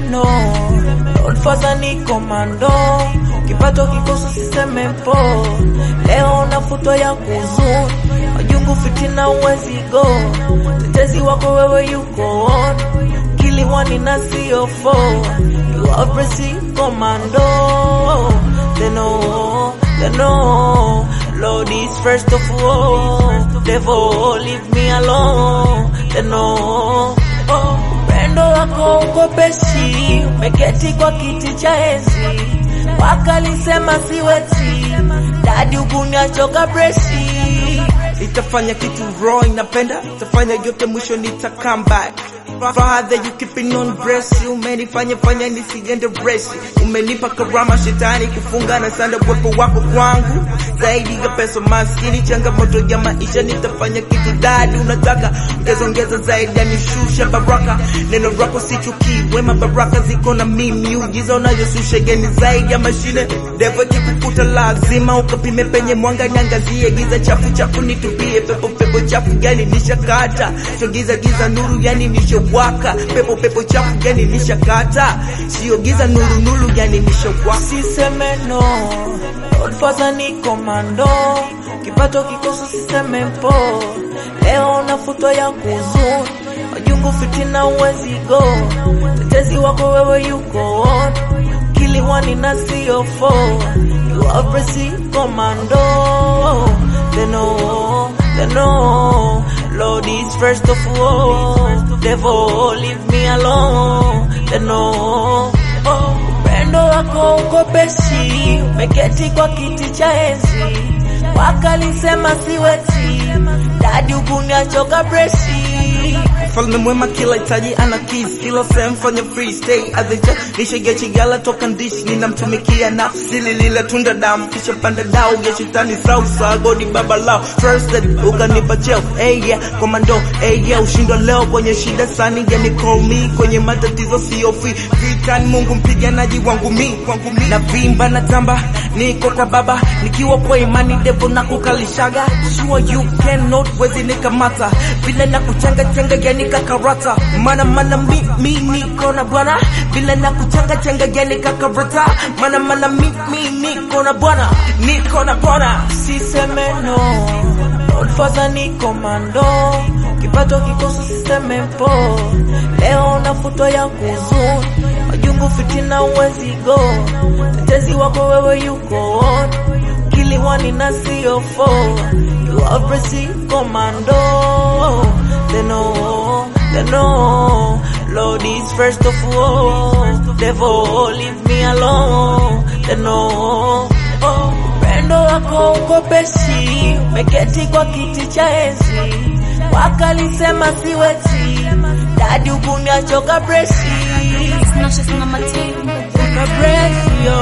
no Godfather ni komando kipato kikosa siseme mpo leo nafutwa ya kuzuni majungu fitina uwezi go tetezi wako wewe yuko on kiliwani na sio fo you are pressing commando they know they know Lord is first of all devil leave me alone they know oh upendo wako uko peshi umeketi kwa kiti cha enzi wakalisema siweti dadi ukuniachoka breshi Itafanya kitu raw inapenda, itafanya yote mwisho nita come back. Father you keeping on breast, umenifanya fanya nisiende breast. Umenipa karama shetani kufunga na sanda uwepo wako kwangu. Zaidi ya pesa maskini, changamoto ya maisha nitafanya kitu dadi unataka ongeza ongeza zaidi, nishusha baraka. Neno lako sichukii, wema baraka ziko na mimi, ujiza unayosusha yeni zaidi ya mashine. Devil kikukuta lazima ukapime penye mwanga, niangazie giza chafu chafu nitupie, pepo pepo chafu yani nishakata, sio giza giza nuru yani nishawaka, pepo pepo chafu yani nishakata, sio giza nuru nuru yani nishawaka. siseme no Godfather ni komando kipato kikosa siseme mpo leo nafutwa ya kuzuni majungu fitina uwezi go tetezi wako wewe yuko on kiliwani na sio fo you are pressing commando they know they know Lord is first of all devil leave me alone they know oh upendo wako uko peshi umeketi kwa kiti cha enzi wakalisema siweti dadi ukuniachoka breshi Mfalme mwema kila hitaji ana keys, kila sehemu fanya free stay adhicha nishege chigala toka ndishi ninamtumikia nafsi lile tunda damu kisha panda dao ya shetani sausa godi baba lao trusted ukanipa cheo hey yeah komando hey yeah ushindwa leo kwenye shida sani yani call me kwenye matatizo sio free vitani Mungu mpiganaji wangu mi wangu mi na vimba na tamba niko kwa baba nikiwa kwa imani devo na kukalishaga sure you cannot wezi nikamata vile na kuchanga changa yani kakarata mana mana mi mi niko na bwana vile na kuchanga changa yani kakarata mana mana mi mi niko na bwana niko na bwana siseme no Godfather ni komando kipato kikosa siseme mpo leo nafutwa ya kuzuni majungu fitina uwezi go tetezi wako wewe yuko on kiliwani na sio fo you are pressing commando they know they know Lord is first of all devil leave me alone they know oh upendo wako uko peshi umeketi kwa kiti cha enzi wakalisema siweti dadi ukuniachoka breshi Snatches on my team. Choka breshi yo